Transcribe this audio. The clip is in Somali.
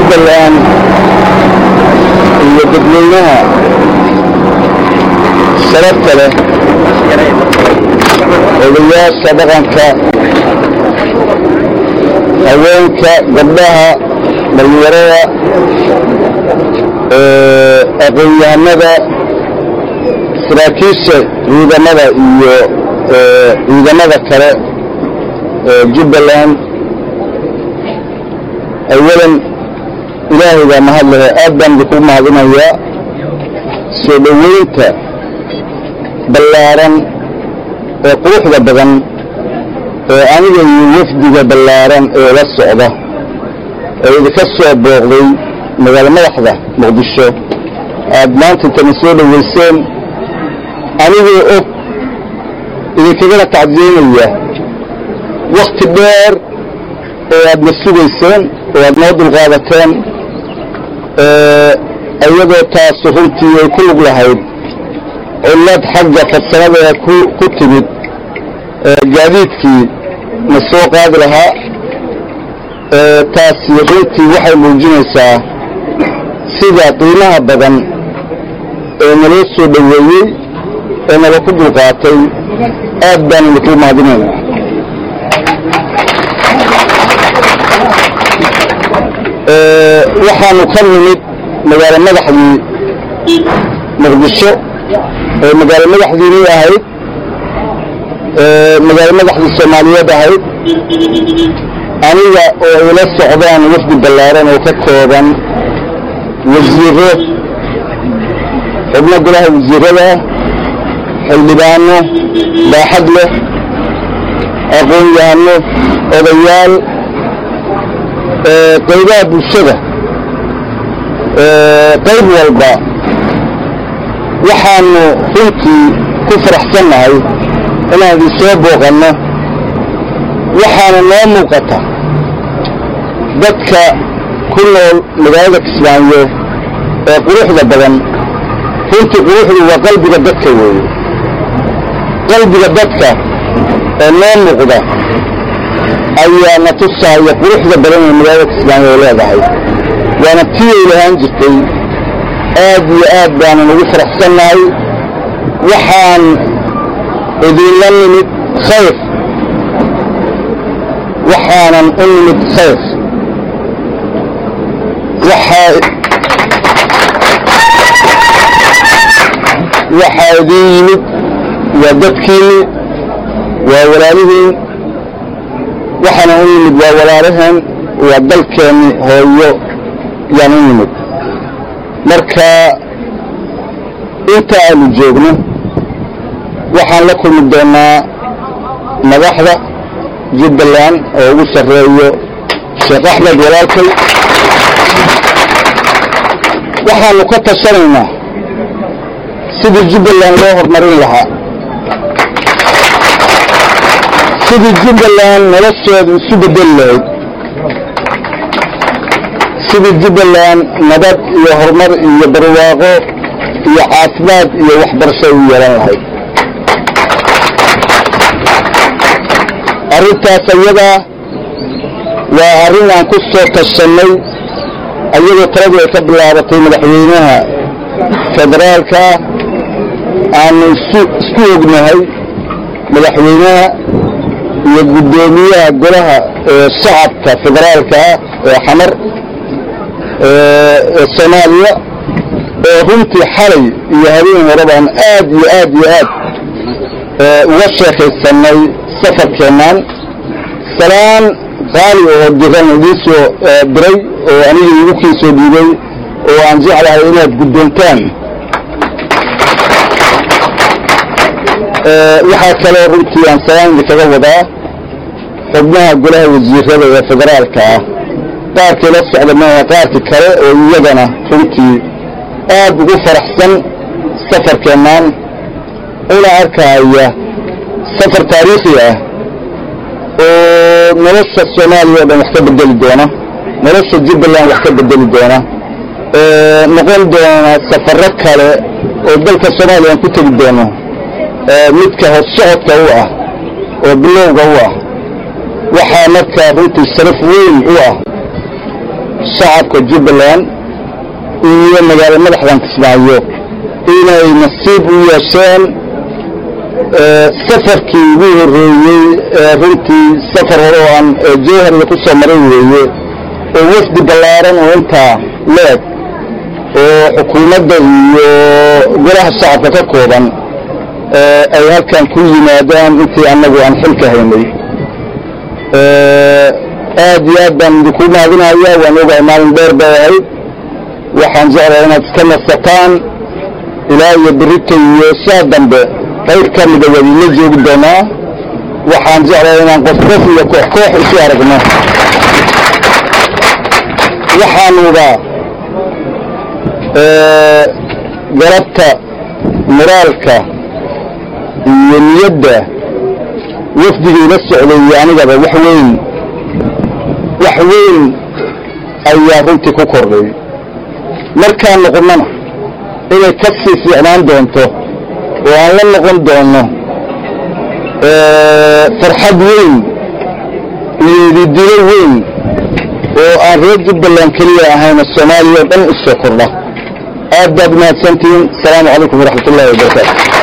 jubbaland iyo dadweynaha sharafta leh odayaasha dhaqanka haweenka gabdhaha dhalinyarada aqoon-yahanada saraakiisha ciidamada iyo ciidamada kale ee jubbaland awalan ilaahay baa mahad lehe aad baan idinku mahadinayaa soo dhoweynta ballaaran ee quruxda badan ee aniga iyo wafdiga ballaaran ee la socda ee idinka soo booqday magaalo madaxda muqdisho aad maanta intana soo dhoweyseen anigoo og idinkagana tacdiyeynaya wakhti dheer oo aadna sugayseen oo aad noo dulqaadateen iyadoo taasu runtii ay ku lug lahayd cillad xagga farsamada ku timid gaadiidkii na soo qaadi lahaa taasi runtii waxay muujinaysaa sida qiimaha badan ee naloo soo dhoweeyey ee nala ku dulqaatay aad baan idinku mahadinaynaa waxaanu ka nimid magaalo madaxdii muqdisho oo magaalo madaxdiinii ahayd magaalo madaxdii soomaaliyeed ahayd aniga oo ila socdaan wafdi ballaaran oo ka kooban wasiiro xubno golaha wasiirada xildhibaano baaxad leh aqoon-yahano odayaal qaybaha bulshada qayb walba waxaanu runtii ku faraxsannahay inaan idin soo booqanno waxaana noo muuqata dadka ku nool magaalada kismaayo ee quruxda badan runtii quruxdu waa qalbiga dadka weeye qalbiga dadka ee noo muuqda ayaa na tusaaya quruxda badan ee magaalada kismaayo ay leedahay waana tii ay lahaan jirtay aad iyo aad baanan ugu faraxsannahay waxaan idinla nimid khayr waxaanan u nimid khayr waxaa waxaa idiin yimid waa dadkiinni waa walaalihiin waxaana u nimid waa walaalaheen waa dalkeenni hooyo yaan u nimid marka inta aanu joogno waxaan la kulmi doonnaa madaxda jubbaland oo ugu sarreeyo sheekh axmed walaalkay waxaanu ka tashanaynaa sidii jubbaland loo horumarin lahaa sidii jubbaland nolosheedu isu beddeli lahayd sidii jubbaland nabad iyo horumar iyo barwaaqo iyo caafimaad iyo waxbarasho u yeelan lahayd arrintaas ayadaa waa arrin aan ku soo tashannay ayadoo taladii ay ka bilaabatay madaxweynaha federaalka aanu isku ognahay madaxweynaha iyo guddoomiyaha golaha shacabka federaalka ee xamar ee soomaaliya oo runtii xalay iyo habeen hore baan aad iyo aad iyo aad uga sheekaysannay safarkeennaan salaan qaali oo diran idiin soo diray oo aniga igu kii soo dhiibay oo aan jeclahay inaad guddoontaan waxaa kaloo runtii aan salaan idinkaga wadaa xubnaha golaha wasiirada ee federaalka ah qaarkii la socda maaha qaarkii kale oo iyagana runtii aad ugu faraxsan safarkeennaan una arkaaya safar taariikhi ah oo nolosha soomaaliya o dhan wax ka bedeli doona nolosha jubbaland wax ka bedeli doona noqon doona safarro kale oo dalka soomaaliya aan ku tegi doono midka hossocodka u ah oo bilowga u ah waxaa markaa runtii sharaf weyn u ah shacabka jubbaland iyo magaalo madaxdan kismaayo inay nasiib u yeesheen safarkii ugu horreeyey runtii safar hore oo aan jowharga ku soo maray weeye oo wafdi ballaaran oo intaa leeg oo xukuumadda iyo golaha shacabka ka kooban ay halkan ku yimaadaan intii annagu aan xilka haynay aad iyo aad baan idinku mahadinaya waan ogahay maalin dheer bay ahayd waxaan jeclahay inaad iska nasataan ilaa iyo berito iyo saa dambe qayb ka mida waad ila joogi doonaa waxaan jeclahay inaan qof qof iyo koox koox isu aragno waxaanuba garabta moraalka iyo niyadda wafdigayla socday iyo anigaba wax weyn wax weyn ayaa runtii ku kordhay markaan noqonnana inay ka sii fiicnaan doonto oo aan la noqon doono farxad weyn iyo ididilo weyn oo aan reer jubbaland keliya ahayna soomaaliya o dhan u soo kordha aad baad mahadsantihiin asalaamu calaykum waraxmat ullahi wabarakaatu